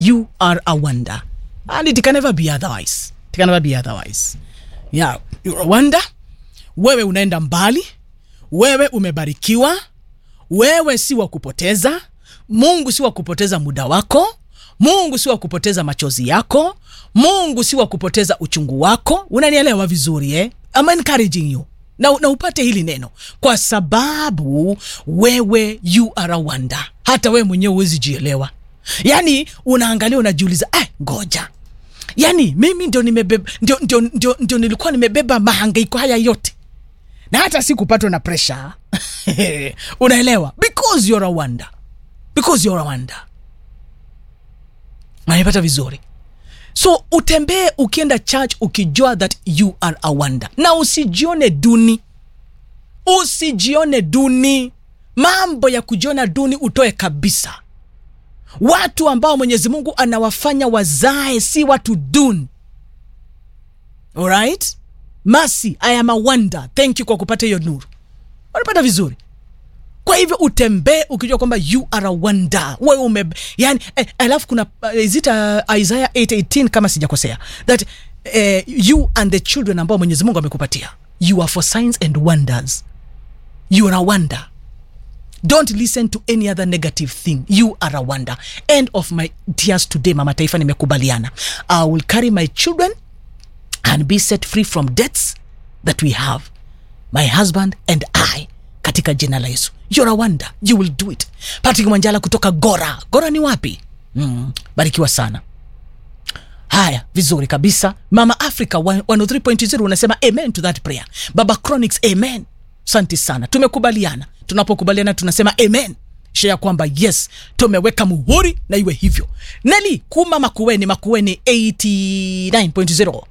you are a wonder and it can never be otherwise it can never be otherwise yeah you're a wonder wewe unaenda mbali wewe umebarikiwa wewe si wa kupoteza mungu si wa kupoteza muda wako mungu si wa kupoteza machozi yako mungu si wa kupoteza uchungu wako unanielewa vizuri eh? I'm encouraging you na, na upate hili neno kwa sababu wewe you are a wonder hata wewe mwenyewe huwezi jielewa yaani unaangalia unajiuliza ah, ngoja yaani mimi ndio, nimebeba, ndio, ndio, ndio, ndio nilikuwa nimebeba mahangaiko haya yote na hata si kupatwa na presha unaelewa because you're a wonder because you're a wonder nanipata vizuri so utembee ukienda church ukijua that you are a wonder na usijione duni usijione duni mambo ya kujiona duni utoe kabisa watu ambao mwenyezi mungu anawafanya wazae si watu duni alright masi i am a wonder thank you kwa kupata hiyo nuru unapata vizuri kwa hivyo utembee ukijua kwamba you are a wonder wewe ume yani eh, alafu kuna uh, is it uh, isaiah 818 kama sijakosea that eh, you and the children ambao mwenyezi mungu amekupatia you are for signs and wonders you are a wonder don't listen to any other negative thing you are a wonder end of my tears today mama taifa nimekubaliana i will carry my children and be set free from debts that we have my husband and i katika jina la yesu you're a wonder you will do it patrick mwanjala kutoka gora gora ni wapi mm, barikiwa sana haya vizuri kabisa mama africa 103.0 unasema amen to that prayer baba chronics amen santi sana tumekubaliana tunapokubaliana tunasema amen shea kwamba yes tumeweka muhuri na iwe hivyo neli kuma makueni makueni 89.0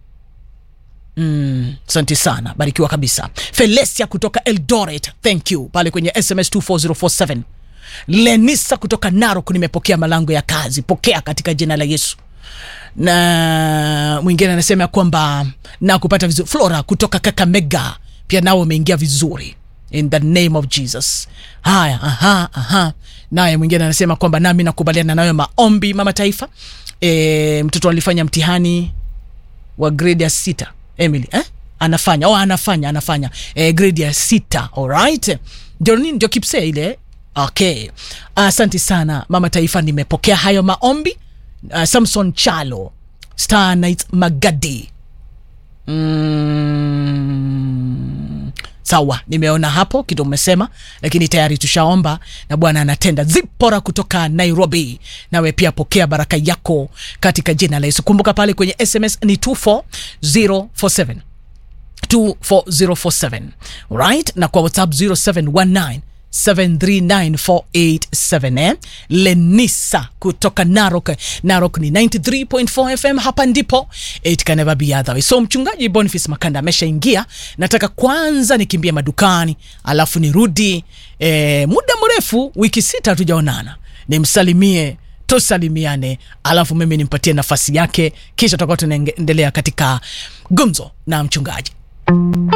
Mm, asante sana barikiwa kabisa felesia kutoka eldoret thank you pale kwenye sms 24047 lenisa kutoka narok nimepokea malango ya kazi pokea katika jina la yesu na mwingine anasema ya kwamba na kupata vizuri flora kutoka kakamega pia nao umeingia vizuri in the name of jesus haya aha, aha. naye mwingine anasema kwamba nami nakubaliana nayo maombi mama taifa e, mtoto alifanya mtihani wa grade ya sita emily eh? anafanya oh, anafanya anafanya eh, grade ya sita alright ndio nini ndio kipsea ile okay asante uh, sana mama taifa nimepokea hayo maombi uh, samson chalo star night magadi mm, sawa nimeona hapo kitu umesema lakini tayari tushaomba na bwana anatenda zipora kutoka nairobi nawe pia pokea baraka yako katika jina la yesu kumbuka pale kwenye sms ni 24047 24047 right na kwa whatsapp 0719 739487 eh? lenisa kutoka narok narok ni 93.4 fm hapa ndipo it can never be other way. so mchungaji boniface makanda ameshaingia nataka kwanza nikimbie madukani alafu nirudi eh, muda mrefu wiki sita hatujaonana nimsalimie tusalimiane alafu mimi nimpatie nafasi yake kisha tutakuwa tunaendelea katika gumzo na mchungaji